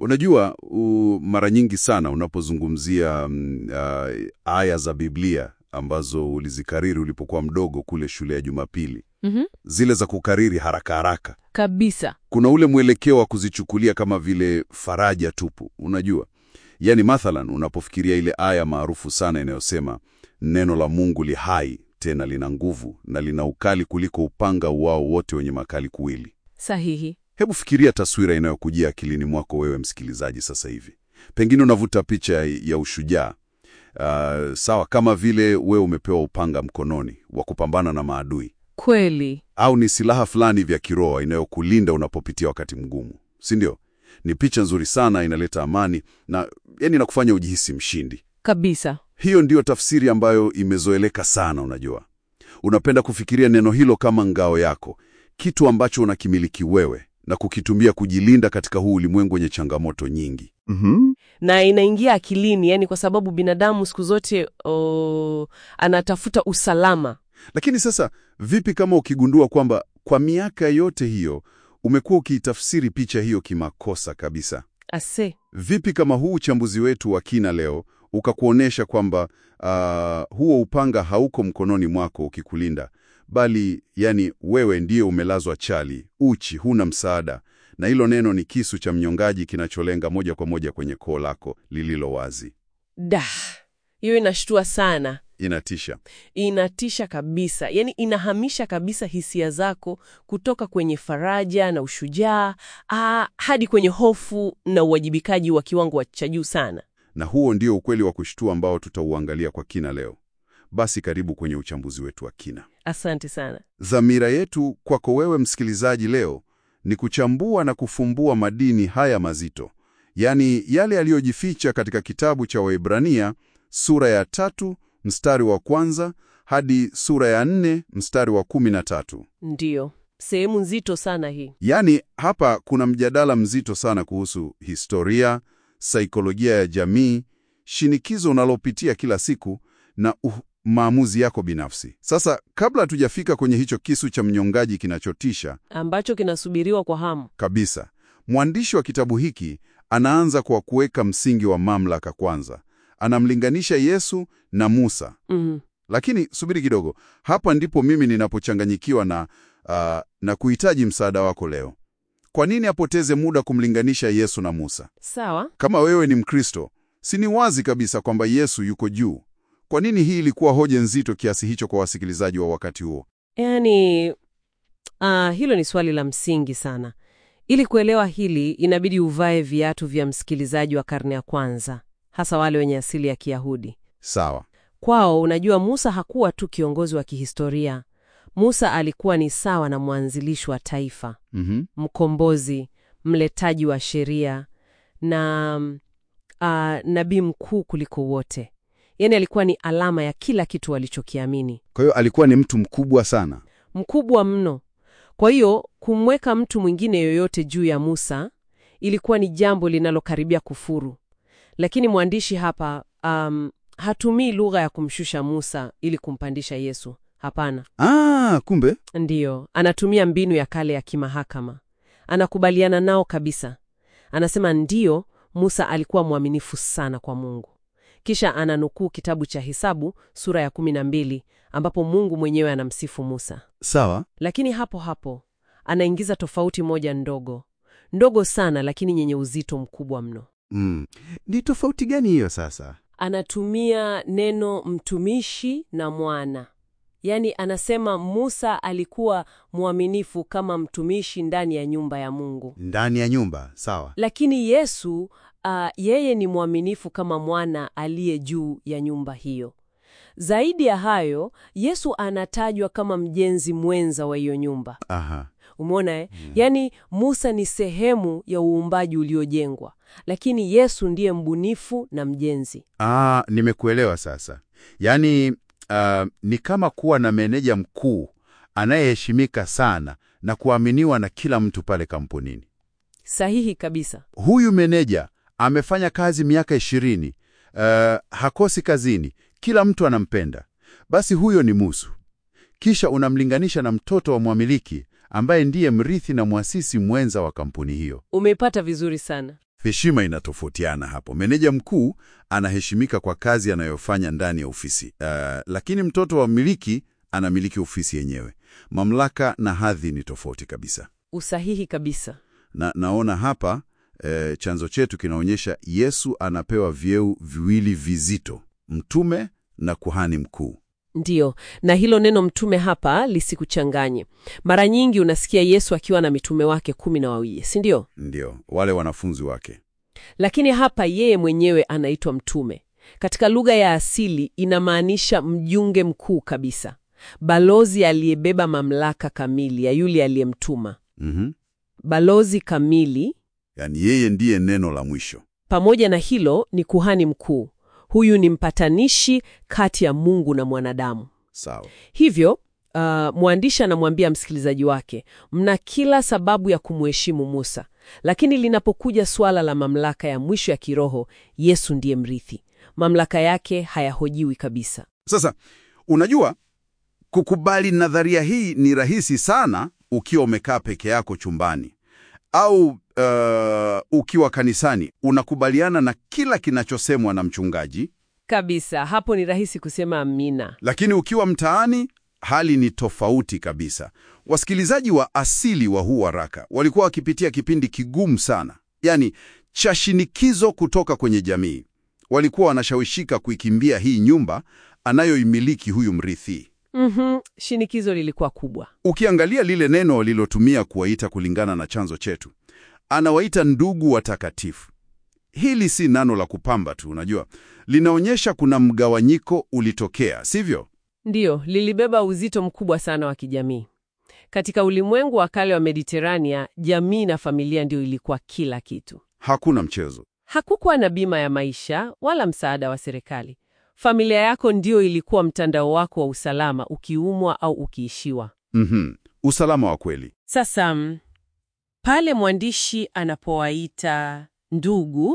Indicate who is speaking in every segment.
Speaker 1: Unajua u, mara nyingi sana unapozungumzia mm, uh, aya za Biblia ambazo ulizikariri ulipokuwa mdogo kule shule ya Jumapili,
Speaker 2: Mhm.
Speaker 1: zile za kukariri haraka haraka,
Speaker 2: Kabisa.
Speaker 1: kuna ule mwelekeo wa kuzichukulia kama vile faraja tupu. Unajua, yaani mathalan, unapofikiria ile aya maarufu sana inayosema neno la Mungu li hai tena lina nguvu na lina ukali kuliko upanga uwao wote wenye makali kuwili.
Speaker 2: Sahihi.
Speaker 1: Hebu fikiria taswira inayokujia akilini mwako wewe msikilizaji sasa hivi. Pengine unavuta picha ya ushujaa. Uh, sawa kama vile wewe umepewa upanga mkononi wa kupambana na maadui,
Speaker 2: Kweli.
Speaker 1: au ni silaha fulani vya kiroho inayokulinda unapopitia wakati mgumu, si ndio? Ni picha nzuri sana, inaleta amani na yani inakufanya ujihisi mshindi.
Speaker 2: Kabisa.
Speaker 1: Hiyo ndiyo tafsiri ambayo imezoeleka sana. Unajua, unapenda kufikiria neno hilo kama ngao yako, kitu ambacho unakimiliki wewe na kukitumia kujilinda katika huu ulimwengu wenye changamoto nyingi.
Speaker 3: Mhm.
Speaker 2: Na inaingia akilini, yani kwa sababu binadamu siku zote oh, anatafuta usalama.
Speaker 1: Lakini sasa, vipi kama ukigundua kwamba kwa miaka yote hiyo umekuwa ukiitafsiri picha hiyo kimakosa kabisa?
Speaker 2: Ase.
Speaker 1: Vipi kama huu uchambuzi wetu wa kina leo ukakuonyesha kwamba ah, huo upanga hauko mkononi mwako ukikulinda, bali yani wewe ndiye umelazwa chali, uchi, huna msaada, na hilo neno ni kisu cha mnyongaji kinacholenga moja kwa moja kwenye koo lako lililo wazi.
Speaker 2: Da. Hiyo inashtua sana.
Speaker 1: Inatisha.
Speaker 2: Inatisha kabisa, yaani inahamisha kabisa hisia zako kutoka kwenye faraja na ushujaa ah, hadi kwenye hofu na uwajibikaji wa kiwango cha juu sana.
Speaker 1: Na huo ndio ukweli wa kushtua ambao tutauangalia kwa kina leo. Basi karibu kwenye uchambuzi wetu wa kina.
Speaker 2: Asante sana.
Speaker 1: Dhamira yetu kwako wewe msikilizaji leo ni kuchambua na kufumbua madini haya mazito, yaani yale yaliyojificha katika kitabu cha Waebrania sura ya tatu mstari wa kwanza hadi sura ya nne mstari wa kumi na tatu.
Speaker 2: Ndiyo, sehemu nzito sana hii.
Speaker 1: Yaani hapa kuna mjadala mzito sana kuhusu historia, saikolojia ya jamii, shinikizo unalopitia kila siku na uh, maamuzi yako binafsi. Sasa kabla hatujafika kwenye hicho kisu cha mnyongaji kinachotisha
Speaker 2: ambacho kinasubiriwa kwa hamu.
Speaker 1: kabisa, mwandishi wa kitabu hiki anaanza kwa kuweka msingi wa mamlaka kwanza. Anamlinganisha Yesu na Musa.
Speaker 2: Mhm.
Speaker 1: Lakini subiri kidogo, hapa ndipo mimi ninapochanganyikiwa na, ah, na kuhitaji msaada wako leo. Kwa nini apoteze muda kumlinganisha Yesu na Musa?
Speaker 2: Sawa.
Speaker 1: Kama wewe ni Mkristo, si ni wazi kabisa kwamba Yesu yuko juu? Kwa nini hii ilikuwa hoja nzito kiasi hicho kwa wasikilizaji wa wakati huo?
Speaker 2: Yaani, ah, hilo ni swali la msingi sana. Ili kuelewa hili, inabidi uvae viatu vya msikilizaji wa karne ya kwanza, hasa wale wenye asili ya Kiyahudi.
Speaker 1: Sawa.
Speaker 2: Kwao, unajua, Musa hakuwa tu kiongozi wa kihistoria. Musa alikuwa ni sawa na mwanzilishi wa taifa,
Speaker 1: Mhm.
Speaker 2: mkombozi, mletaji wa sheria na mm, ah, nabii mkuu kuliko wote. Yaani alikuwa ni alama ya kila kitu walichokiamini,
Speaker 1: Kwa hiyo alikuwa ni mtu mkubwa sana.
Speaker 2: mkubwa mno. Kwa hiyo kumweka mtu mwingine yoyote juu ya Musa ilikuwa ni jambo linalokaribia kufuru. Lakini mwandishi hapa um, hatumii lugha ya kumshusha Musa ili kumpandisha Yesu. Hapana.
Speaker 1: Ah, kumbe.
Speaker 2: Ndiyo, anatumia mbinu ya kale ya kimahakama. Anakubaliana nao kabisa. Anasema ndiyo, Musa alikuwa mwaminifu sana kwa Mungu. Kisha ananukuu kitabu cha Hesabu sura ya kumi na mbili ambapo Mungu mwenyewe anamsifu Musa.
Speaker 1: Sawa.
Speaker 2: Lakini hapo hapo anaingiza tofauti moja ndogo ndogo sana, lakini yenye uzito mkubwa mno.
Speaker 3: Mm. Ni tofauti gani hiyo sasa?
Speaker 2: Anatumia neno mtumishi na mwana. Yaani anasema Musa alikuwa mwaminifu kama mtumishi ndani ya nyumba ya Mungu,
Speaker 3: Ndani ya nyumba, sawa.
Speaker 2: lakini Yesu uh, yeye ni mwaminifu kama mwana aliye juu ya nyumba hiyo. Zaidi ya hayo, Yesu anatajwa kama mjenzi mwenza wa hiyo nyumba.
Speaker 3: Aha.
Speaker 2: Umeona eh? Yaani Musa ni sehemu ya uumbaji uliojengwa, lakini Yesu ndiye mbunifu na mjenzi.
Speaker 3: Ah, nimekuelewa sasa. Yaani ah, ni kama kuwa na meneja mkuu anayeheshimika sana na kuaminiwa na kila mtu pale kampunini.
Speaker 2: Sahihi kabisa.
Speaker 3: Huyu meneja amefanya kazi miaka ishirini, ah, hakosi kazini, kila mtu anampenda. Basi huyo ni Musa. Kisha unamlinganisha na mtoto wa mwamiliki ambaye ndiye mrithi na mwasisi mwenza wa kampuni hiyo.
Speaker 2: Umeipata vizuri sana.
Speaker 3: Heshima inatofautiana hapo. Meneja mkuu anaheshimika kwa kazi anayofanya ndani ya ofisi, uh, lakini mtoto wa mmiliki anamiliki ofisi yenyewe. Mamlaka na hadhi ni tofauti kabisa.
Speaker 2: Usahihi kabisa.
Speaker 3: Na naona hapa eh, chanzo chetu kinaonyesha Yesu anapewa vyeo viwili vizito, mtume na kuhani mkuu.
Speaker 2: Ndiyo, na hilo neno mtume hapa lisikuchanganye. Mara nyingi unasikia Yesu akiwa na mitume wake kumi na wawili, si ndio?
Speaker 3: Ndio, wale wanafunzi wake.
Speaker 2: Lakini hapa yeye mwenyewe anaitwa mtume. Katika lugha ya asili inamaanisha mjunge mkuu kabisa, balozi aliyebeba mamlaka kamili ya yule aliyemtuma.
Speaker 3: Mhm.
Speaker 2: Balozi kamili
Speaker 3: Yaani yeye ndiye neno la mwisho.
Speaker 2: pamoja na hilo ni kuhani mkuu. Huyu ni mpatanishi kati ya Mungu na mwanadamu.
Speaker 3: Sawa.
Speaker 2: Hivyo uh, mwandishi anamwambia msikilizaji wake, mna kila sababu ya kumheshimu Musa, lakini linapokuja suala la mamlaka ya mwisho ya kiroho, Yesu ndiye mrithi. Mamlaka yake hayahojiwi kabisa.
Speaker 3: Sasa unajua, kukubali nadharia hii ni rahisi sana ukiwa umekaa peke yako chumbani au uh, ukiwa kanisani unakubaliana na kila kinachosemwa na mchungaji,
Speaker 2: Kabisa, hapo ni rahisi kusema amina.
Speaker 3: lakini ukiwa mtaani hali ni tofauti kabisa. Wasikilizaji wa asili wa huu waraka walikuwa wakipitia kipindi kigumu sana, yaani cha shinikizo kutoka kwenye jamii. Walikuwa wanashawishika kuikimbia hii nyumba anayoimiliki huyu mrithi.
Speaker 2: Mhm, shinikizo lilikuwa kubwa.
Speaker 3: Ukiangalia lile neno walilotumia kuwaita kulingana na chanzo chetu, anawaita ndugu watakatifu. Hili si neno la kupamba tu, unajua, linaonyesha kuna mgawanyiko ulitokea, sivyo?
Speaker 2: Ndiyo, lilibeba uzito mkubwa sana wa kijamii. Katika ulimwengu wa kale wa Mediterania, jamii na familia ndio ilikuwa kila kitu.
Speaker 3: Hakuna mchezo.
Speaker 2: Hakukuwa na bima ya maisha wala msaada wa serikali. Familia yako ndio ilikuwa mtandao wako wa usalama ukiumwa au ukiishiwa.
Speaker 3: Mhm. Usalama wa kweli.
Speaker 2: Sasa mm, pale mwandishi anapowaita ndugu,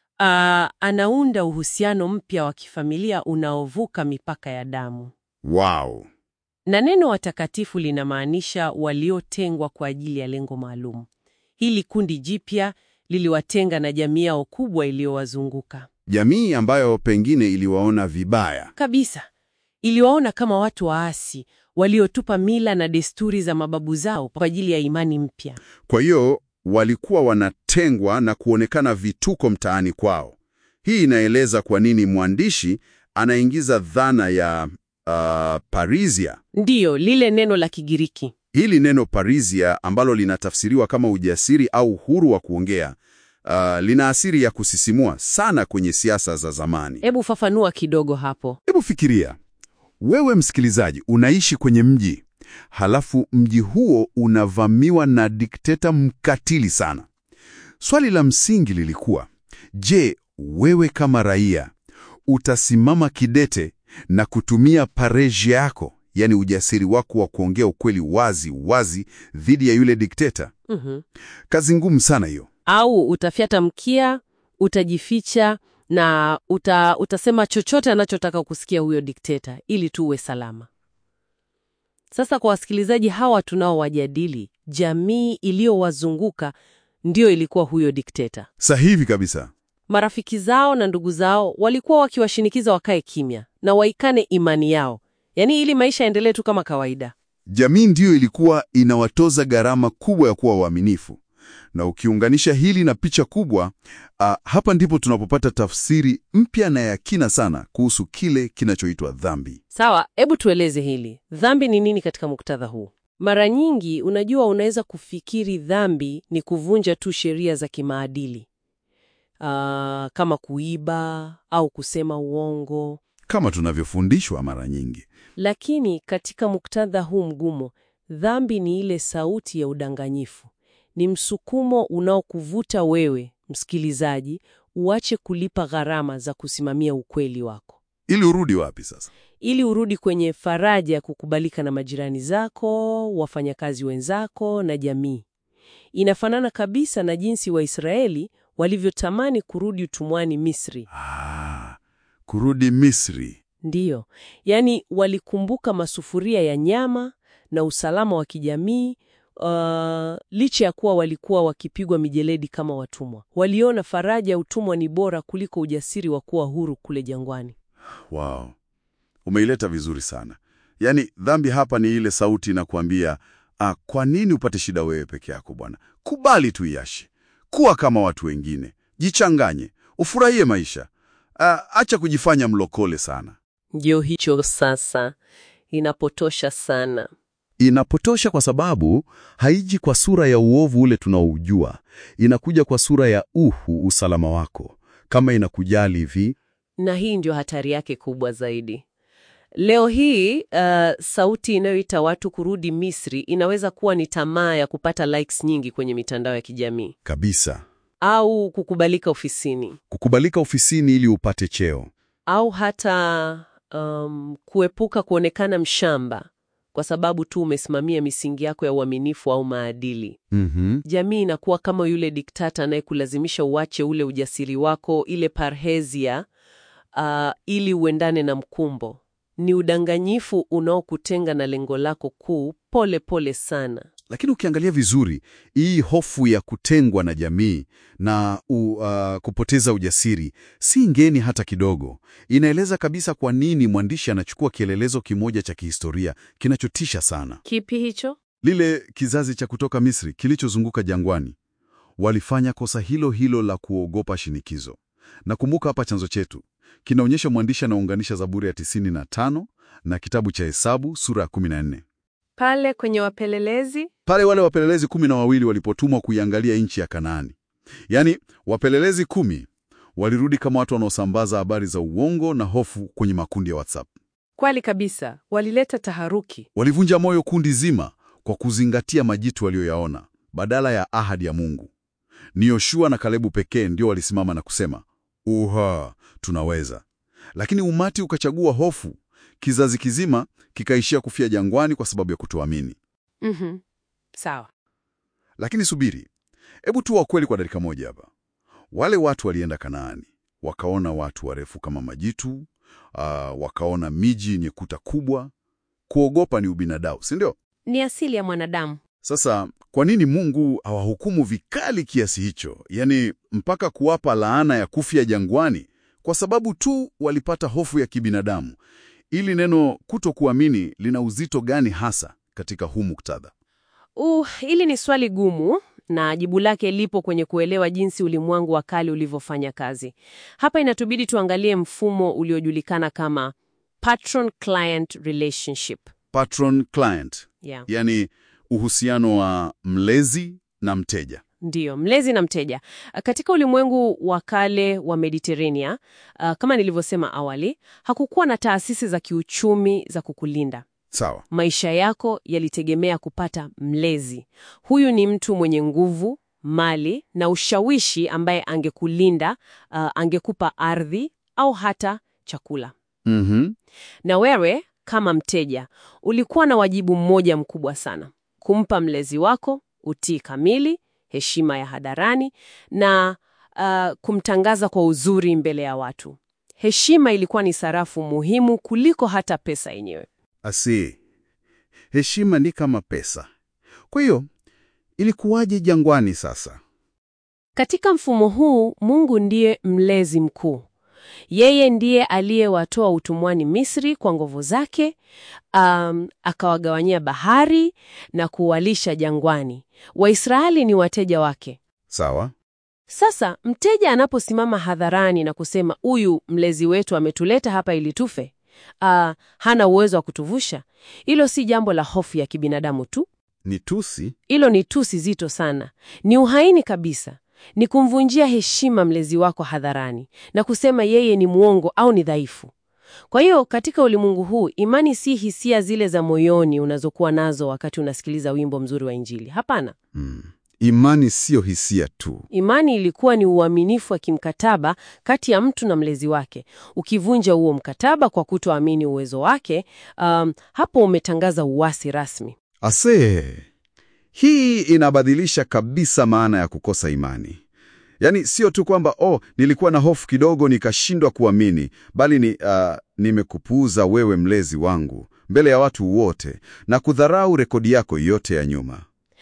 Speaker 2: ah, anaunda uhusiano mpya wa kifamilia unaovuka mipaka ya damu.
Speaker 3: Wow.
Speaker 2: Na neno watakatifu linamaanisha waliotengwa kwa ajili ya lengo maalum. Hili kundi jipya liliwatenga na jamii yao kubwa iliyowazunguka
Speaker 3: Jamii ambayo pengine iliwaona vibaya.
Speaker 2: kabisa. Iliwaona kama watu waasi waliotupa mila na desturi za mababu zao kwa ajili ya imani mpya.
Speaker 3: Kwa hiyo walikuwa wanatengwa na kuonekana vituko mtaani kwao. Hii inaeleza kwa nini mwandishi anaingiza dhana ya uh, parisia.
Speaker 2: Ndiyo, lile neno la Kigiriki.
Speaker 3: Hili neno parisia ambalo linatafsiriwa kama ujasiri au uhuru wa kuongea, uh, lina asili ya kusisimua sana kwenye siasa za zamani.
Speaker 2: Hebu fafanua kidogo hapo.
Speaker 3: Hebu fikiria, wewe msikilizaji, unaishi kwenye mji, halafu mji huo unavamiwa na dikteta mkatili sana. Swali la msingi lilikuwa, je, wewe kama raia utasimama kidete na kutumia parejia yako, yaani ujasiri wako wa kuongea ukweli wazi wazi dhidi ya yule dikteta?
Speaker 2: Mhm.
Speaker 3: Kazi ngumu sana hiyo.
Speaker 2: Au utafyata mkia, utajificha na uta, utasema chochote anachotaka kusikia huyo dikteta ili tu uwe salama. Sasa kwa wasikilizaji hawa tunaowajadili, jamii iliyowazunguka ndiyo ilikuwa huyo dikteta.
Speaker 3: Sahihi kabisa.
Speaker 2: Marafiki zao na ndugu zao walikuwa wakiwashinikiza wakae kimya na waikane imani yao, yaani ili maisha yaendelee tu kama kawaida.
Speaker 3: Jamii ndiyo ilikuwa inawatoza gharama kubwa ya kuwa waaminifu. Na ukiunganisha hili na picha kubwa, ah, hapa ndipo tunapopata tafsiri mpya na ya kina sana kuhusu kile kinachoitwa dhambi.
Speaker 2: Sawa, hebu tueleze hili. Dhambi ni nini katika muktadha huu? Mara nyingi, unajua, unaweza kufikiri dhambi ni kuvunja tu sheria za kimaadili, Ah, kama kuiba au kusema uongo.
Speaker 3: Kama tunavyofundishwa mara nyingi.
Speaker 2: Lakini katika muktadha huu mgumu, dhambi ni ile sauti ya udanganyifu. Ni msukumo unaokuvuta wewe, msikilizaji, uache kulipa gharama za kusimamia ukweli wako
Speaker 3: Ili urudi wapi sasa?
Speaker 2: ili urudi kwenye faraja ya kukubalika na majirani zako, wafanyakazi wenzako na jamii. Inafanana kabisa na jinsi Waisraeli walivyotamani kurudi utumwani Misri.
Speaker 3: Ah, kurudi Misri.
Speaker 2: Ndiyo, yaani walikumbuka masufuria ya nyama na usalama wa kijamii uh, licha ya kuwa walikuwa wakipigwa mijeledi kama watumwa, waliona faraja ya utumwa ni bora kuliko ujasiri wa kuwa huru kule jangwani.
Speaker 1: Wow, umeileta vizuri sana. Yaani dhambi hapa ni ile sauti inakuambia, ah, kwa nini upate shida wewe peke yako bwana? Kubali tu iashi, kuwa kama watu wengine, jichanganye, ufurahie maisha. Ah, acha kujifanya mlokole sana.
Speaker 2: Ndio hicho sasa, inapotosha sana.
Speaker 3: Inapotosha kwa sababu haiji kwa sura ya uovu ule tunaoujua, inakuja kwa sura ya uhu, usalama wako. Kama inakujali hivi,
Speaker 2: Na hii ndio hatari yake kubwa zaidi. Leo hii uh, sauti inayoita watu kurudi Misri inaweza kuwa ni tamaa ya kupata likes nyingi kwenye mitandao ya kijamii
Speaker 3: kabisa,
Speaker 2: au kukubalika ofisini
Speaker 3: kukubalika ofisini ili upate cheo.
Speaker 2: au hata um, kuepuka kuonekana mshamba kwa sababu tu umesimamia misingi yako ya uaminifu au maadili.
Speaker 3: Mhm.
Speaker 2: Jamii inakuwa kama yule diktata anayekulazimisha uache ule ujasiri wako, ile parhezia, uh, ili uendane na mkumbo. Ni udanganyifu unaokutenga na lengo lako kuu pole pole sana.
Speaker 3: Lakini ukiangalia vizuri, hii hofu ya kutengwa na jamii na u, uh, kupoteza ujasiri si ngeni hata kidogo. Inaeleza kabisa kwa nini mwandishi anachukua kielelezo kimoja cha kihistoria kinachotisha sana.
Speaker 2: Kipi hicho?
Speaker 1: Lile kizazi cha kutoka Misri kilichozunguka jangwani walifanya kosa hilo hilo la kuogopa shinikizo. Nakumbuka hapa chanzo chetu kinaonyesha mwandishi anaunganisha Zaburi ya 95 na kitabu cha Hesabu sura ya 14
Speaker 2: Pale kwenye wapelelezi
Speaker 1: pale wale wapelelezi kumi na wawili walipotumwa kuiangalia nchi ya Kanaani. Yaani, wapelelezi kumi walirudi kama watu wanaosambaza habari za uongo na hofu kwenye makundi ya WhatsApp.
Speaker 2: kweli kabisa, walileta taharuki.
Speaker 1: Walivunja moyo kundi zima kwa kuzingatia majitu waliyoyaona badala ya ahadi ya Mungu. Ni Yoshua na Kalebu pekee ndio walisimama na kusema, uha, tunaweza. Lakini umati ukachagua hofu, kizazi kizima kikaishia kufia jangwani kwa sababu ya kutoamini.
Speaker 2: Mhm. Sawa.
Speaker 1: Lakini subiri, hebu tuwa kweli kwa dakika moja hapa. Wale watu walienda Kanaani, wakaona watu warefu kama majitu, ah, wakaona miji yenye kuta kubwa. Kuogopa ni ubinadamu, si ndio?
Speaker 2: Ni asili ya mwanadamu.
Speaker 1: Sasa kwa nini Mungu hawahukumu vikali kiasi hicho, yaani mpaka kuwapa laana ya kufia jangwani kwa sababu tu walipata hofu ya kibinadamu? Ili neno kutokuamini lina uzito gani hasa katika huu muktadha?
Speaker 2: Uh, hili ni swali gumu na jibu lake lipo kwenye kuelewa jinsi ulimwengu wa kale ulivyofanya kazi. Hapa inatubidi tuangalie mfumo uliojulikana kama patron client relationship.
Speaker 1: Patron client,
Speaker 2: Yeah.
Speaker 1: yaani uhusiano wa mlezi na mteja.
Speaker 2: Ndiyo, mlezi na mteja. Katika ulimwengu wa kale wa Mediterania, uh, kama nilivyosema awali, hakukuwa na taasisi za kiuchumi za kukulinda.
Speaker 1: Sawa.
Speaker 2: Maisha yako yalitegemea kupata mlezi. Huyu ni mtu mwenye nguvu, mali na ushawishi ambaye angekulinda, uh, angekupa ardhi au hata chakula.
Speaker 1: Mhm.
Speaker 2: Na wewe kama mteja ulikuwa na wajibu mmoja mkubwa sana: kumpa mlezi wako utii kamili, heshima ya hadharani na uh, kumtangaza kwa uzuri mbele ya watu. Heshima ilikuwa ni sarafu muhimu kuliko hata pesa yenyewe.
Speaker 1: Asi, heshima ni kama pesa. Kwa hiyo ilikuwaje jangwani sasa?
Speaker 2: Katika mfumo huu, Mungu ndiye mlezi mkuu. Yeye ndiye aliyewatoa utumwani Misri kwa nguvu zake, um, akawagawanyia bahari na kuwalisha jangwani. Waisraeli ni wateja wake.
Speaker 1: Sawa.
Speaker 2: Sasa mteja anaposimama hadharani na kusema huyu mlezi wetu ametuleta hapa ili tufe, uh, hana uwezo wa kutuvusha, hilo si jambo la hofu ya kibinadamu tu.
Speaker 1: Ni tusi.
Speaker 2: Hilo ni tusi zito sana, ni uhaini kabisa, ni kumvunjia heshima mlezi wako hadharani na kusema yeye ni mwongo au ni dhaifu. Kwa hiyo katika ulimwengu huu, imani si hisia zile za moyoni unazokuwa nazo wakati unasikiliza wimbo mzuri wa Injili. Hapana,
Speaker 1: Mm. Imani siyo hisia tu.
Speaker 2: imani ilikuwa ni uaminifu wa kimkataba kati ya mtu na mlezi wake. Ukivunja huo mkataba kwa kutoamini uwezo wake, um, hapo umetangaza uasi rasmi.
Speaker 1: Ase, hii inabadilisha kabisa maana ya kukosa imani. Yaani sio tu kwamba oh, nilikuwa na hofu kidogo nikashindwa kuamini, bali ni uh, nimekupuuza wewe mlezi wangu mbele ya watu wote na kudharau rekodi yako yote ya nyuma.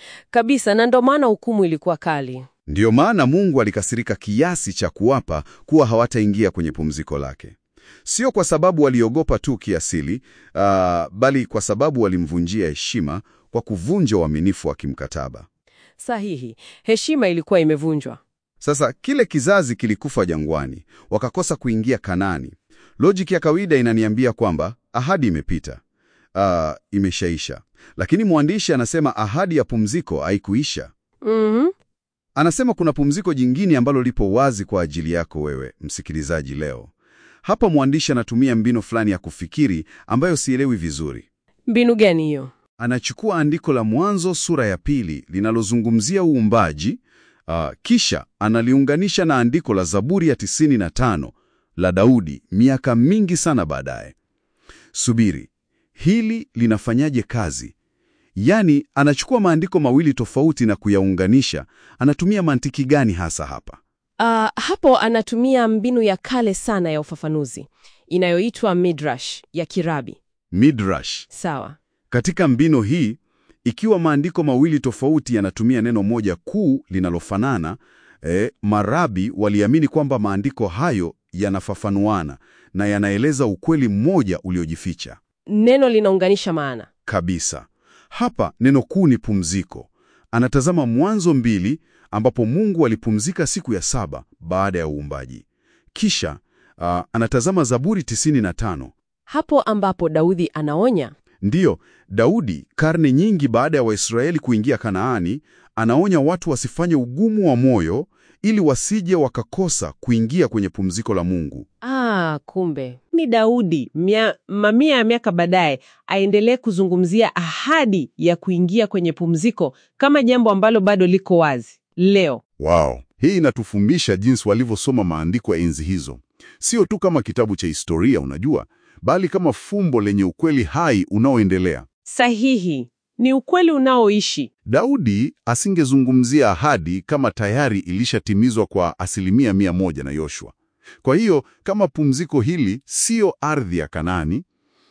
Speaker 2: Kabisa, na ndo maana hukumu ilikuwa kali.
Speaker 1: Ndiyo maana Mungu alikasirika kiasi cha kuwapa kuwa hawataingia kwenye pumziko lake, sio kwa sababu waliogopa tu kiasili, uh, bali kwa sababu walimvunjia heshima kwa kuvunja uaminifu wa kimkataba.
Speaker 2: Sahihi, heshima ilikuwa imevunjwa.
Speaker 1: Sasa kile kizazi kilikufa jangwani, wakakosa kuingia Kanaani. Lojiki ya kawaida inaniambia kwamba ahadi imepita, uh, imeshaisha, lakini mwandishi anasema ahadi ya pumziko haikuisha.
Speaker 2: Mhm.
Speaker 1: Anasema kuna pumziko jingine ambalo lipo wazi kwa ajili yako wewe msikilizaji leo. Hapa mwandishi anatumia mbinu fulani ya kufikiri ambayo sielewi vizuri.
Speaker 2: Mbinu gani hiyo?
Speaker 1: Anachukua andiko la Mwanzo sura ya pili linalozungumzia uumbaji, uh, kisha analiunganisha na andiko la Zaburi ya 95 la Daudi miaka mingi sana baadaye. Subiri, hili linafanyaje kazi? Yaani, anachukua maandiko mawili tofauti na kuyaunganisha. Anatumia mantiki gani hasa hapa?
Speaker 2: Ah, hapo anatumia mbinu ya kale sana ya ufafanuzi inayoitwa midrash ya Kirabi.
Speaker 1: Midrash.
Speaker 2: Sawa.
Speaker 1: Katika mbinu hii, ikiwa maandiko mawili tofauti yanatumia neno moja kuu linalofanana, eh, marabi waliamini kwamba maandiko hayo yanafafanuana na yanaeleza ukweli mmoja uliojificha
Speaker 2: Neno linaunganisha maana.
Speaker 1: kabisa. Hapa neno kuu ni pumziko. Anatazama Mwanzo mbili ambapo Mungu alipumzika siku ya saba baada ya uumbaji. Kisha ah, anatazama Zaburi 95.
Speaker 2: Hapo ambapo Daudi anaonya
Speaker 1: Ndiyo, Daudi karne nyingi baada ya Waisraeli kuingia Kanaani, anaonya watu wasifanye ugumu wa moyo ili wasije wakakosa kuingia kwenye pumziko la Mungu.
Speaker 2: Ah, kumbe ni Daudi mia, mamia ya miaka baadaye aendelee kuzungumzia ahadi ya kuingia kwenye pumziko kama jambo ambalo bado liko wazi leo.
Speaker 3: Wow. Hii inatufundisha jinsi walivyosoma maandiko ya enzi hizo, sio tu kama kitabu cha historia, unajua, bali kama fumbo lenye ukweli hai unaoendelea.
Speaker 2: Sahihi, ni ukweli unaoishi.
Speaker 3: Daudi asingezungumzia ahadi kama tayari ilishatimizwa kwa asilimia mia moja na Yoshua. Kwa hiyo kama pumziko hili siyo ardhi ya Kanaani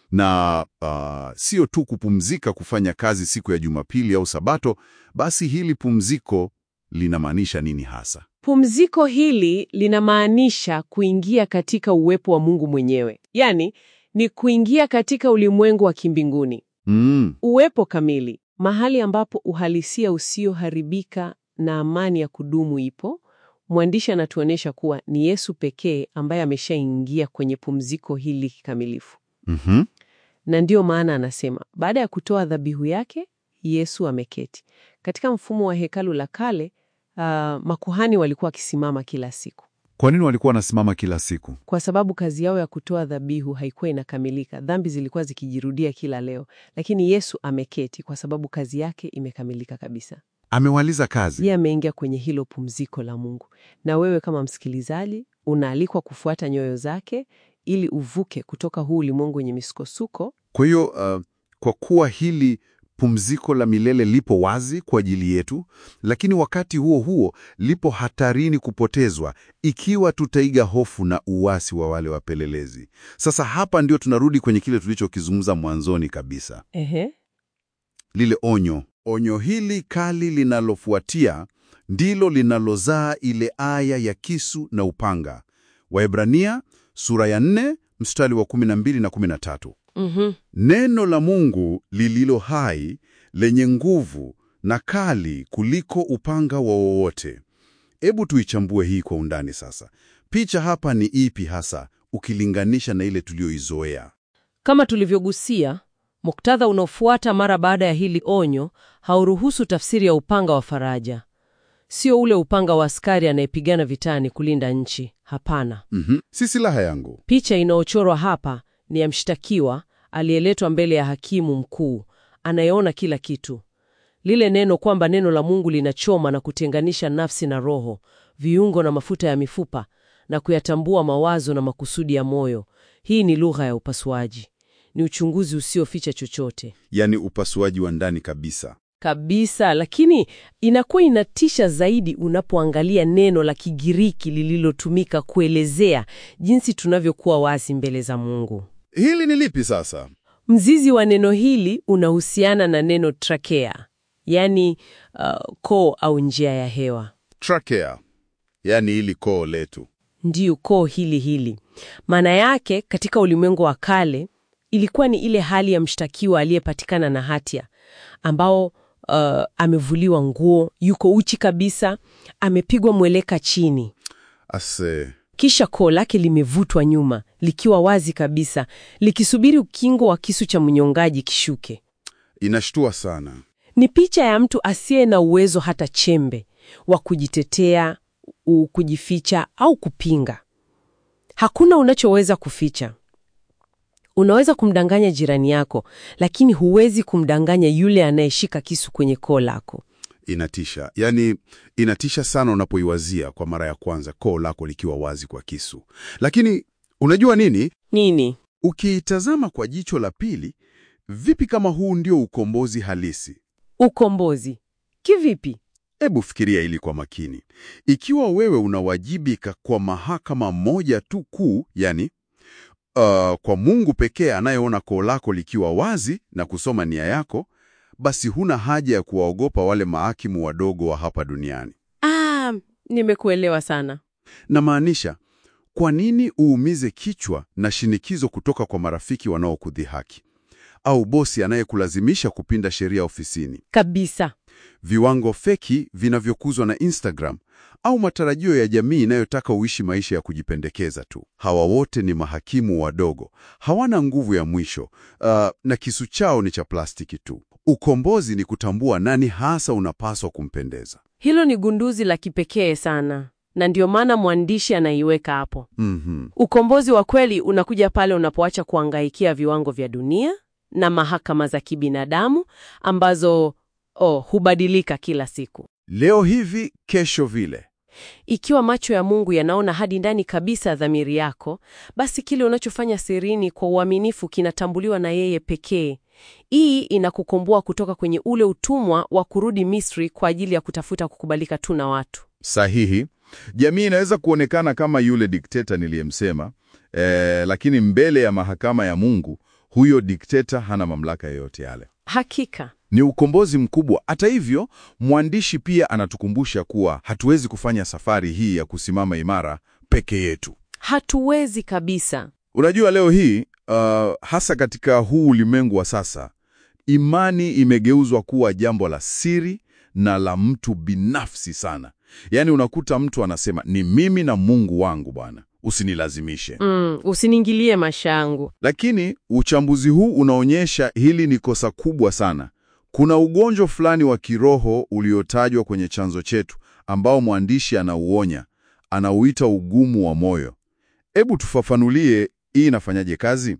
Speaker 3: na uh, sio tu kupumzika kufanya kazi siku ya Jumapili au Sabato, basi hili pumziko linamaanisha nini hasa?
Speaker 2: Pumziko hili linamaanisha kuingia katika uwepo wa Mungu mwenyewe, yaani ni kuingia katika ulimwengu wa kimbinguni,
Speaker 3: Mm,
Speaker 2: uwepo kamili, mahali ambapo uhalisia usioharibika na amani ya kudumu ipo. Mwandishi anatuonyesha kuwa ni Yesu pekee ambaye ameshaingia kwenye pumziko hili kikamilifu,
Speaker 3: mhm.
Speaker 2: na ndiyo maana anasema baada ya kutoa dhabihu yake Yesu ameketi. Katika mfumo wa hekalu la kale, ah, makuhani walikuwa wakisimama kila siku
Speaker 3: Kwa nini walikuwa wanasimama kila siku?
Speaker 2: kwa sababu kazi yao ya kutoa dhabihu haikuwa inakamilika. Dhambi zilikuwa zikijirudia kila leo, lakini Yesu ameketi kwa sababu kazi yake imekamilika kabisa.
Speaker 3: Amewaliza kazi.
Speaker 2: Yeye ameingia kwenye hilo pumziko la Mungu, na wewe kama msikilizaji unaalikwa kufuata nyoyo zake ili uvuke kutoka huu ulimwengu wenye misukosuko.
Speaker 3: Kwa hiyo uh, kwa kuwa hili pumziko la milele lipo wazi kwa ajili yetu, lakini wakati huo huo lipo hatarini kupotezwa ikiwa tutaiga hofu na uasi wa wale wapelelezi. Sasa hapa ndio tunarudi kwenye kile tulichokizungumza mwanzoni kabisa,
Speaker 2: Ehe.
Speaker 3: lile onyo. Onyo hili kali linalofuatia ndilo linalozaa ile aya ya kisu na upanga. Waebrania sura ya 4 mstari wa 12 na 13.
Speaker 2: Mhm.
Speaker 3: Neno la Mungu lililo hai lenye nguvu na kali kuliko upanga wa wowote. Hebu tuichambue hii kwa undani sasa. Picha hapa ni ipi hasa ukilinganisha na ile tuliyoizoea?
Speaker 2: Kama tulivyogusia, muktadha unaofuata mara baada ya hili onyo hauruhusu tafsiri ya upanga wa faraja. Sio ule upanga wa askari anayepigana vitani kulinda nchi. Hapana.
Speaker 3: Mhm. Si silaha yangu.
Speaker 2: Picha inayochorwa hapa ni ya mshtakiwa aliyeletwa mbele ya hakimu mkuu anayeona kila kitu. Lile neno kwamba neno la Mungu linachoma na kutenganisha nafsi na roho, viungo na mafuta ya mifupa na kuyatambua mawazo na makusudi ya moyo. Hii ni lugha ya upasuaji. Ni uchunguzi usioficha chochote
Speaker 3: Yaani upasuaji wa ndani kabisa.
Speaker 2: kabisa, lakini inakuwa inatisha zaidi unapoangalia neno la Kigiriki lililotumika kuelezea jinsi tunavyokuwa wazi mbele za Mungu.
Speaker 3: Hili ni lipi sasa?
Speaker 2: Mzizi wa neno hili unahusiana na neno trakea. yaani uh, koo au njia ya hewa.
Speaker 1: Trachea, yani hili koo letu.
Speaker 2: Ndiyo, koo hili hili. Maana yake katika ulimwengu wa kale ilikuwa ni ile hali ya mshtakiwa aliyepatikana na hatia ambao uh, amevuliwa nguo, yuko uchi kabisa, amepigwa mweleka chini,
Speaker 1: Ase,
Speaker 2: kisha koo lake limevutwa nyuma likiwa wazi kabisa, likisubiri ukingo wa kisu cha mnyongaji kishuke.
Speaker 1: inashtua sana.
Speaker 2: Ni picha ya mtu asiye na uwezo hata chembe wa kujitetea, u- kujificha au kupinga. Hakuna unachoweza kuficha. Unaweza kumdanganya jirani yako, lakini huwezi kumdanganya yule anayeshika kisu kwenye koo lako.
Speaker 1: Inatisha, yaani inatisha sana unapoiwazia kwa mara ya kwanza koo lako likiwa wazi kwa kisu. Lakini unajua nini?
Speaker 2: Nini?
Speaker 1: Ukiitazama kwa jicho la pili, vipi kama huu ndio ukombozi halisi?
Speaker 2: Ukombozi kivipi?
Speaker 1: Hebu fikiria hili kwa makini. Ikiwa wewe unawajibika kwa mahakama moja tu kuu, yani uh, kwa Mungu pekee anayeona koo lako likiwa wazi na kusoma nia yako, basi huna haja ya kuwaogopa wale mahakimu wadogo wa hapa duniani.
Speaker 2: Ah, nimekuelewa sana.
Speaker 1: Namaanisha, kwa nini uumize kichwa na shinikizo kutoka kwa marafiki wanaokudhihaki au bosi anayekulazimisha kupinda sheria ofisini?
Speaker 2: Kabisa.
Speaker 1: viwango feki vinavyokuzwa na Instagram au matarajio ya jamii inayotaka uishi maisha ya kujipendekeza tu. Hawa wote ni mahakimu wadogo, hawana nguvu ya mwisho, uh, na kisu chao ni cha plastiki tu. Ukombozi ni kutambua nani hasa unapaswa kumpendeza.
Speaker 2: Hilo ni gunduzi la kipekee sana, na ndio maana mwandishi anaiweka hapo.
Speaker 1: Mhm.
Speaker 2: Ukombozi wa kweli unakuja pale unapoacha kuangaikia viwango vya dunia na mahakama za kibinadamu ambazo oh, hubadilika kila siku.
Speaker 1: Leo hivi, kesho vile.
Speaker 2: Ikiwa macho ya Mungu yanaona hadi ndani kabisa ya dhamiri yako, basi kile unachofanya sirini kwa uaminifu kinatambuliwa na yeye pekee. Hii inakukomboa kutoka kwenye ule utumwa wa kurudi Misri kwa ajili ya kutafuta kukubalika tu na watu.
Speaker 3: Sahihi. Jamii inaweza kuonekana kama yule dikteta niliyemsema, eh, lakini mbele ya mahakama ya Mungu, huyo dikteta hana mamlaka yoyote yale.
Speaker 2: Hakika.
Speaker 3: Ni ukombozi mkubwa. Hata hivyo, mwandishi pia anatukumbusha kuwa hatuwezi kufanya safari hii ya kusimama imara peke yetu.
Speaker 2: Hatuwezi kabisa.
Speaker 3: Unajua, leo hii uh, hasa katika huu ulimwengu wa sasa, imani imegeuzwa kuwa jambo la siri na la mtu binafsi sana. Yaani unakuta mtu anasema ni mimi na Mungu wangu, Bwana, usinilazimishe.
Speaker 2: Mm, usiniingilie maisha yangu.
Speaker 3: Lakini uchambuzi huu unaonyesha hili ni kosa kubwa sana. Kuna ugonjwa fulani wa kiroho uliotajwa kwenye chanzo chetu ambao mwandishi anauonya, anauita ugumu wa moyo. Hebu tufafanulie hii inafanyaje kazi?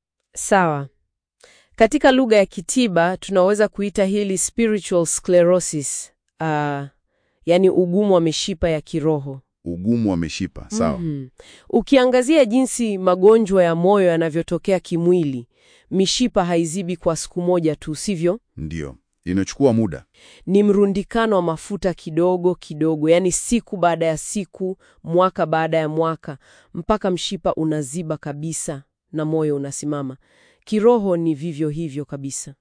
Speaker 2: Sawa. Katika lugha ya kitiba tunaweza kuita hili spiritual sclerosis, uh, yaani ugumu wa mishipa ya kiroho.
Speaker 3: Ugumu wa mishipa, sawa.
Speaker 2: Mhm. Ukiangazia jinsi magonjwa ya moyo yanavyotokea kimwili, mishipa haizibi kwa siku moja tu, sivyo?
Speaker 3: Ndiyo, inachukua muda.
Speaker 2: Ni mrundikano wa mafuta kidogo kidogo, yaani siku baada ya siku, mwaka baada ya mwaka, mpaka mshipa unaziba kabisa na moyo unasimama. Kiroho ni vivyo hivyo kabisa.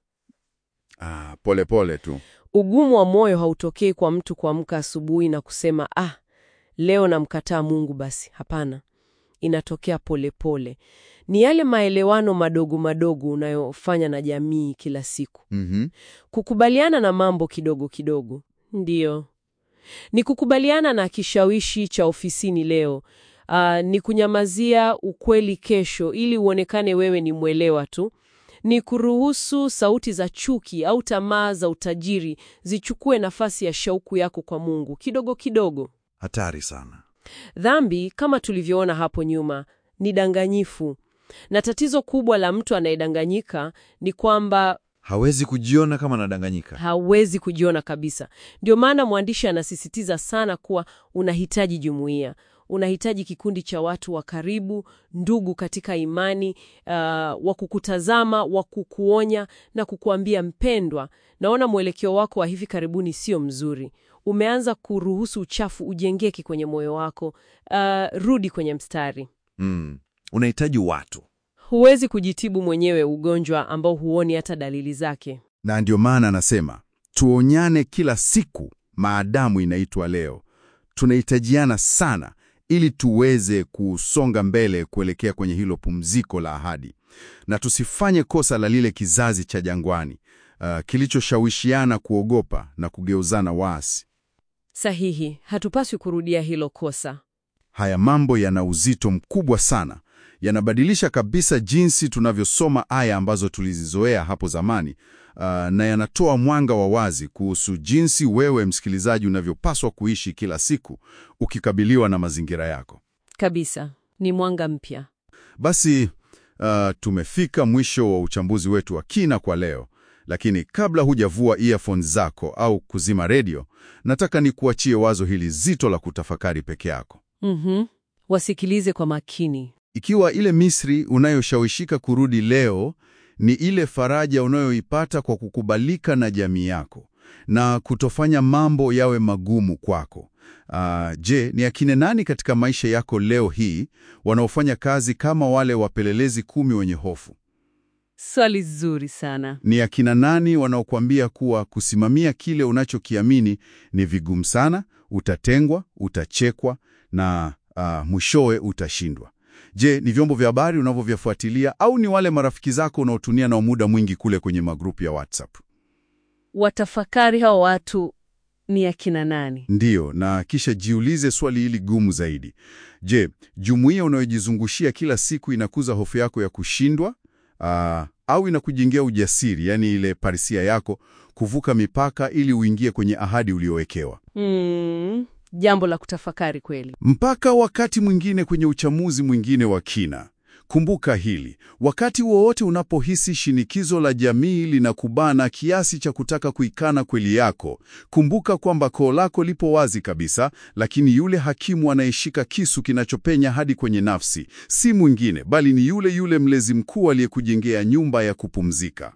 Speaker 3: Ah, pole pole tu.
Speaker 2: Ugumu wa moyo hautokei kwa mtu kuamka asubuhi na kusema ah, leo namkataa Mungu basi. Hapana, inatokea polepole pole. Ni yale maelewano madogo madogo unayofanya na jamii kila siku,
Speaker 3: Mhm.
Speaker 2: kukubaliana na mambo kidogo kidogo. Ndiyo, ni kukubaliana na kishawishi cha ofisini leo. Ah, ni kunyamazia ukweli kesho ili uonekane wewe ni mwelewa tu. Ni kuruhusu sauti za chuki au tamaa za utajiri zichukue nafasi ya shauku yako kwa Mungu kidogo kidogo.
Speaker 3: Hatari sana.
Speaker 2: Dhambi, kama tulivyoona hapo nyuma, ni danganyifu, na tatizo kubwa la mtu anayedanganyika ni kwamba
Speaker 3: Hawezi kujiona kama anadanganyika.
Speaker 2: hawezi kujiona kabisa. Ndio maana mwandishi anasisitiza sana kuwa unahitaji jumuiya, unahitaji kikundi cha watu wa karibu, ndugu katika imani, uh, wa kukutazama, wa kukuonya na kukuambia, mpendwa, naona mwelekeo wako wa hivi karibuni sio mzuri. Umeanza kuruhusu uchafu ujengeke kwenye moyo wako. Uh, rudi kwenye mstari.
Speaker 3: Mm. Unahitaji watu.
Speaker 2: Huwezi kujitibu mwenyewe ugonjwa ambao huoni hata dalili zake.
Speaker 3: Na ndio maana anasema tuonyane kila siku maadamu inaitwa leo. Tunahitajiana sana ili tuweze kusonga mbele kuelekea kwenye hilo pumziko la ahadi, na tusifanye kosa la lile kizazi cha jangwani uh, kilichoshawishiana kuogopa na kugeuzana waasi.
Speaker 2: Sahihi, hatupaswi kurudia hilo kosa.
Speaker 3: Haya mambo yana uzito mkubwa sana, yanabadilisha kabisa jinsi tunavyosoma aya ambazo tulizizoea hapo zamani, uh, na yanatoa mwanga wa wazi kuhusu jinsi wewe msikilizaji unavyopaswa kuishi kila siku ukikabiliwa na mazingira yako.
Speaker 2: Kabisa, ni mwanga mpya.
Speaker 3: Basi uh, tumefika mwisho wa uchambuzi wetu wa kina kwa leo, lakini kabla hujavua earphones zako au kuzima redio, nataka nikuachie wazo hili zito la kutafakari peke yako.
Speaker 2: Mhm. Wasikilize kwa makini.
Speaker 3: Ikiwa ile Misri unayoshawishika kurudi leo ni ile faraja unayoipata kwa kukubalika na jamii yako na kutofanya mambo yawe magumu kwako, ah, je, ni akina nani katika maisha yako leo hii wanaofanya kazi kama wale wapelelezi kumi wenye hofu?
Speaker 2: Swali zuri sana.
Speaker 3: Ni akina nani wanaokuambia kuwa kusimamia kile unachokiamini ni vigumu sana, utatengwa, utachekwa na ah, mwishowe utashindwa? Je, ni vyombo vya habari unavyovifuatilia au ni wale marafiki zako unaotumia nao muda mwingi kule kwenye magrupu ya WhatsApp?
Speaker 2: Watafakari hao watu ni akina nani?
Speaker 3: Ndiyo, na kisha jiulize swali hili gumu zaidi. Je, jumuiya unayojizungushia kila siku inakuza hofu yako ya kushindwa ah, au inakujengea ujasiri, yaani ile parisia yako kuvuka mipaka ili uingie kwenye ahadi uliowekewa?
Speaker 2: Mm, jambo la kutafakari kweli.
Speaker 3: Mpaka wakati mwingine kwenye uchamuzi mwingine wa kina. Kumbuka hili, wakati wowote unapohisi shinikizo la jamii linakubana kiasi cha kutaka kuikana kweli yako, kumbuka kwamba koo lako lipo wazi kabisa, lakini yule hakimu anayeshika kisu kinachopenya hadi kwenye nafsi si mwingine bali ni yule yule mlezi mkuu aliyekujengea nyumba ya kupumzika.